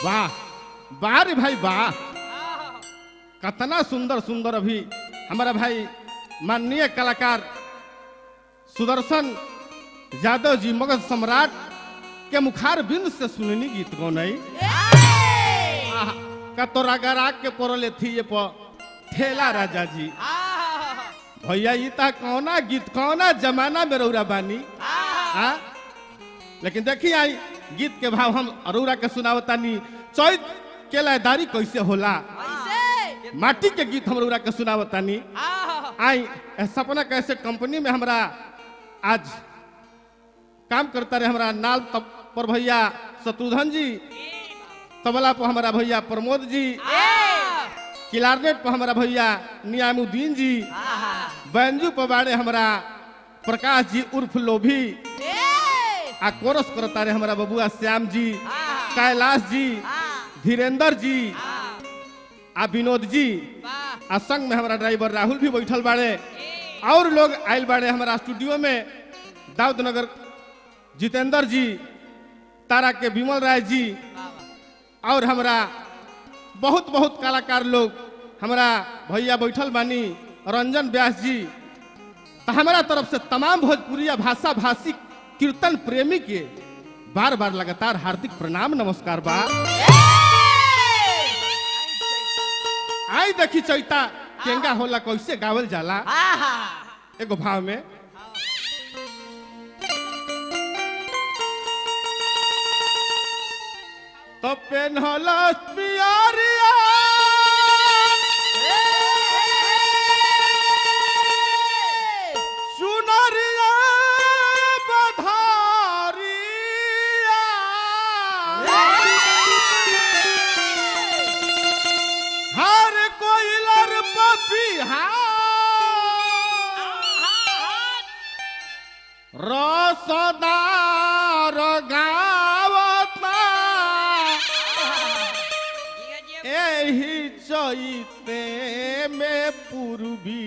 वाह वाह रे भाई वाह कतना सुंदर सुंदर अभी हमारा भाई माननीय कलाकार सुदर्शन यादव जी मगध सम्राट के मुखार बिंद से सुननी गीत गौनई कतोरा गरा के पड़ल थी ये प ठेला राजा जी भैया ये ता कौना गीत कौना जमाना में रौरा बानी आ? लेकिन देखी आई गीत के भाव हम अरोरा के सुनावतानी चैत के लयदारी कैसे होला माटी के गीत हम रौरा के सुनावतानी आई ए सपना कैसे कंपनी में हमरा आज काम करता रहे हमरा नाल तब पर भैया शत्रुघ्न जी तबला पर हमारा भैया प्रमोद जी किलारनेट पर हमारा भैया नियामुद्दीन जी बैंजू पर बाड़े हमारा प्रकाश जी उर्फ लोभी आ कोरस करता रहे हमारा बबुआ श्याम जी कैलाश जी धीरेन्द्र जी आ विनोद जी आ संग में हमारा ड्राइवर राहुल भी बैठल बाड़े और लोग आयल बाड़े हमारा स्टूडियो में दाऊद नगर जितेंद्र जी तारा के विमल राय जी और हमरा बहुत बहुत कलाकार लोग हमरा भैया बैठल बानी रंजन व्यास जी तो हमारा तरफ से तमाम भोजपुरिया भाषा भाषी कीर्तन प्रेमी के बार बार लगातार हार्दिक प्रणाम नमस्कार बा आई देखी चैता केंगा होला कैसे गावल जाला एगो भाव में तो पेन्हलस पियरिया सुनरिया बधारिया हर कोइलर पपिहा रसदार गावता एही चैते में पूर्वी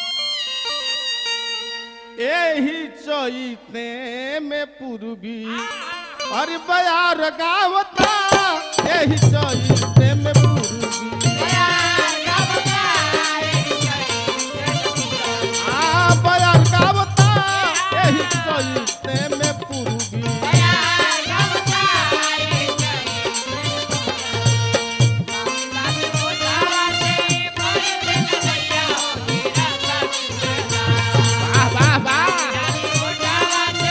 एही चैते में पूर्वी अरे बयार गावता एही चैते में पूर्वी आ बयार गावता एही चैते में पूर्वी वाह वाह वाह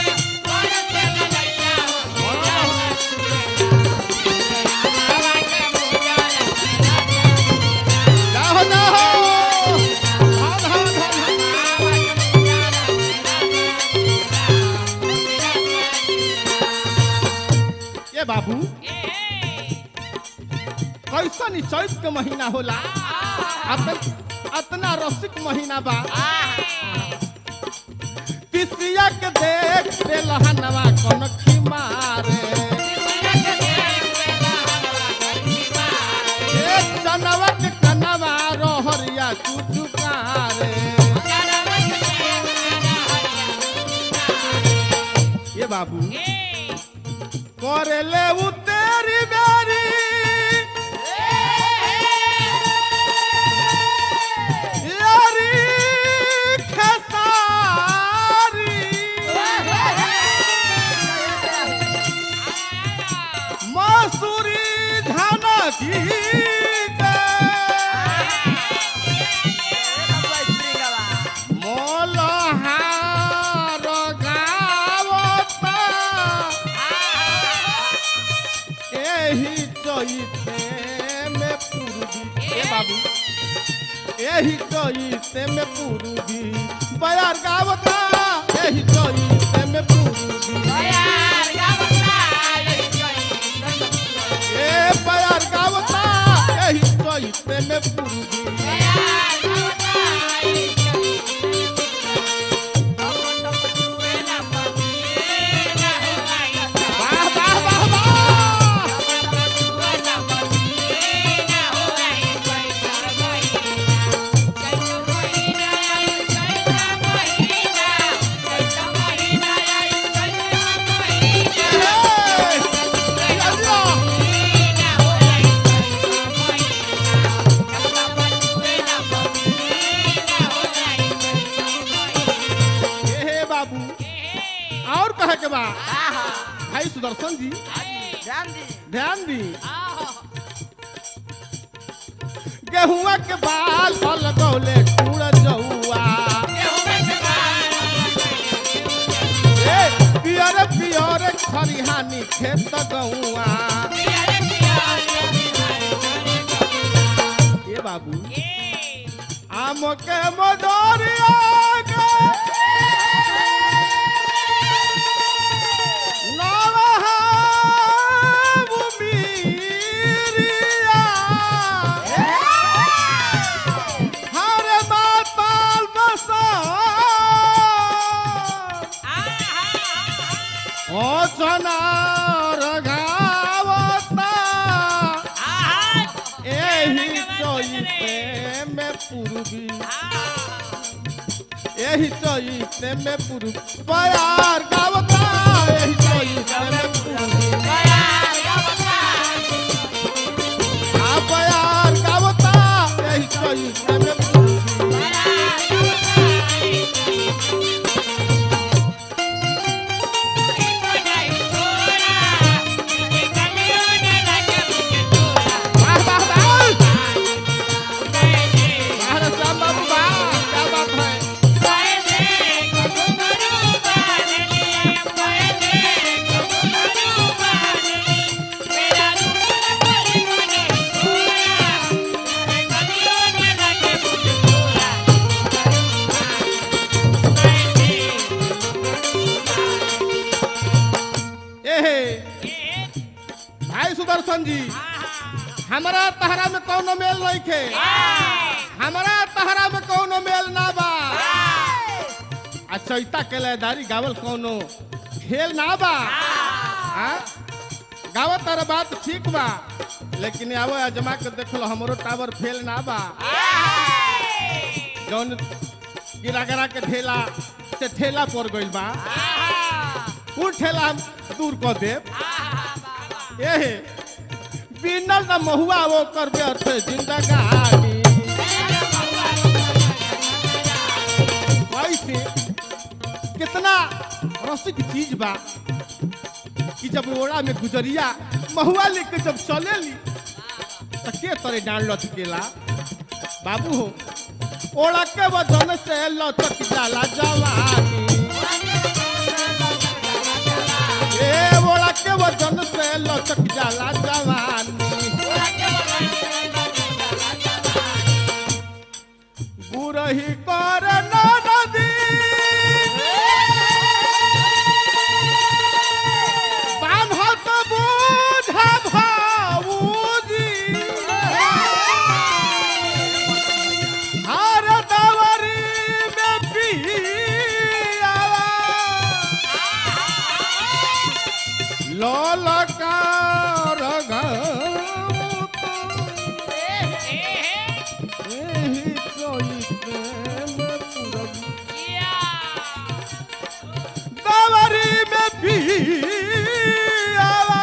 जाओ जाओ धन धन धन ये बाबू कैसन ई चैत के महीना होला अतन अतना रसिक महीना बा तिसिया के देख दे लहनवा कौन मारे ए चनवा के कनवा रोहरिया चुचुकारे ये बाबू करेले उ तेरी बेरी यारी खेसारी मसूरी धान की मोलहार गावता एही चैते में पूर्वी ए बाबू एही चैते में पूर्वी बयार गावता एही चैते में पूर्वी ए बयार गावता एही चैते में पूर्वी वाह वाह वाह वाह ए, सुदर्शन जी ध्यान दी ध्यान दी गेहुआ के बाल लगौले टूड़ जौआ ए पियर पियर खरिहानी खेत गौआ ए बाबू आम के मदरिया के नवहा बुमिरिया हर माताल बसा ओ चनार गावता एही चोइते में पूर्वी एही चोइते में पूर्वी प्यार गावता एही चोइते में पूर्वी आ प्यार गावता एही चोइते में पूर्वी वाह वाह वाह वाह रे श्याम बाबू वाह क्या बात है एहे भाई सुदर्शन जी हमारा तहरा में कौनो मेल नहीं खे हमारा तहरा में कौनो मेल ना बा आ चैता के लयदारी गावल कौनो खेल ना बा आ? गावत तारा बात ठीक बा लेकिन आवो अजमा के देख लो हमरो टावर फेल ना बा जौन गिरा गिरा के ठेला से ठेला पड़ गइल बा उ ठेला हम दूर कर देब एहे बिनल न महुआ वो कर व्यर्थ जिंदगानी कैसे कितना रसिक चीज बा कि जब ओड़ा में गुजरिया महुआ लेके जब चलेली तो के तरे डांड लचकेला बाबू हो ओड़ा के वजन से लचक जाला जवानी ए ओड़ा के वजन से लचक जाला जवानी गुरही कर नदी बान्हत बूझा भाऊजी हर दवरी में पियावा ललकार गाँव एही चोइते में पूरब दवरी में पियावा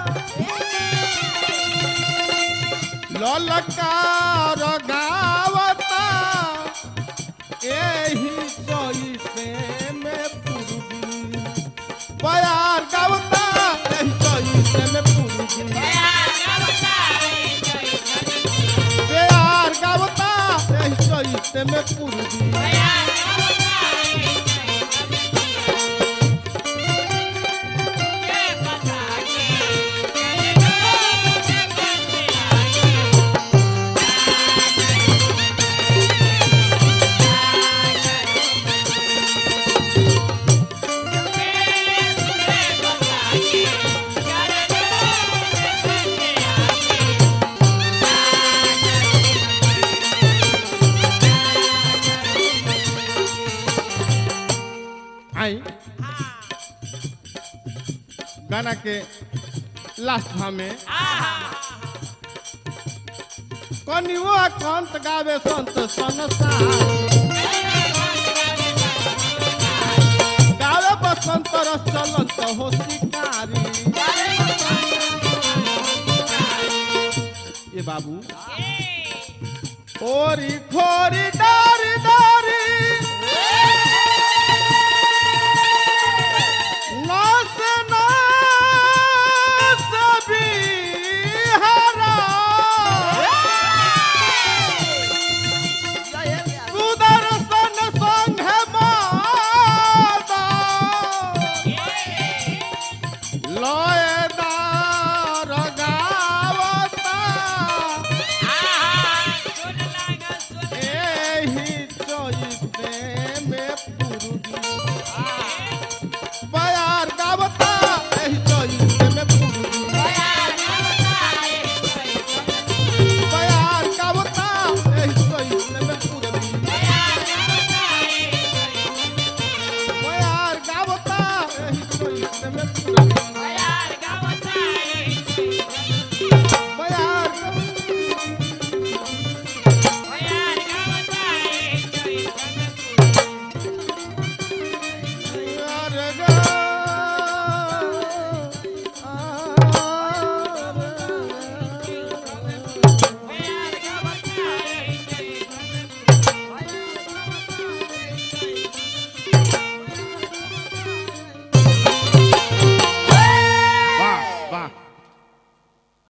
ललकार गावता एही चोइते में पूर्वी प्यार गावता एही चोइते में पूर्वी प्यार गावता एही चोइते में पूर्वी आई गाना के लास्ट भाव में कनियो कंत गावे संत संसार गावे बसंत रस चलंत हो शिकारी ये बाबू ओरी खोरी डारी डारी